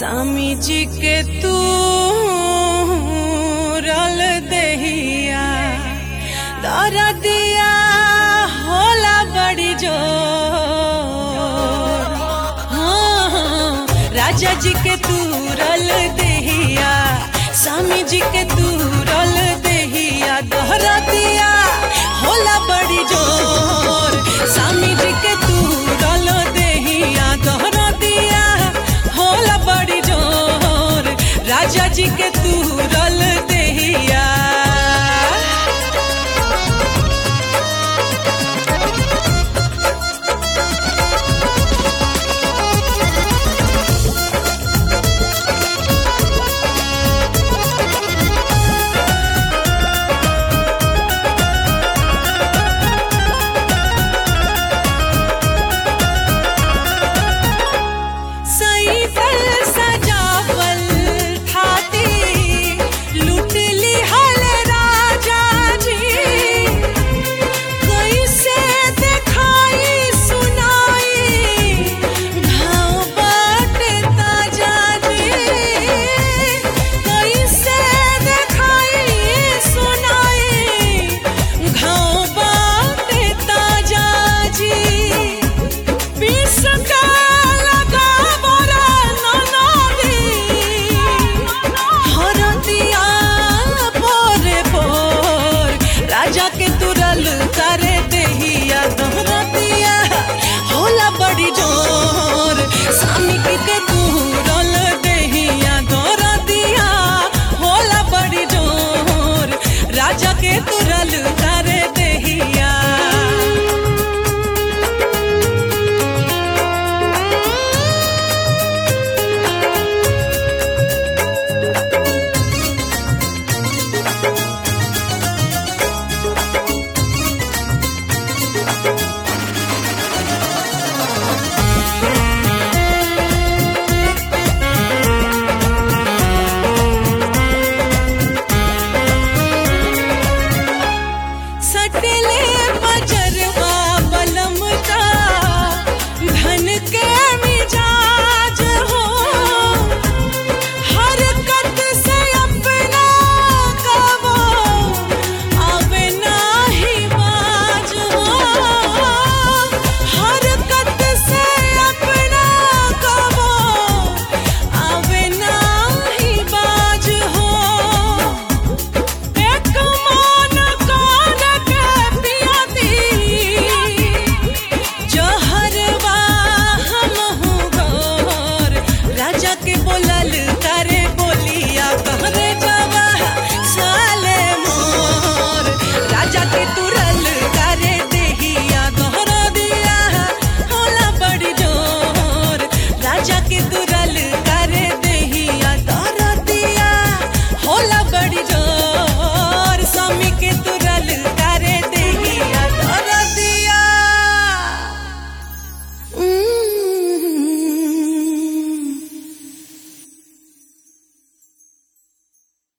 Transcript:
स्वामी जी के तू रल दहिया दर दिया होला बड़ी जो हाँ, हाँ, राजा जी के तू रल दहिया स्वामी जी के तू रल दहिया दोहरा दिया होला बड़ी जोर स्वामी जी के तू रल दहिया दोहरा दिया होला बड़ी जोर राजा जी के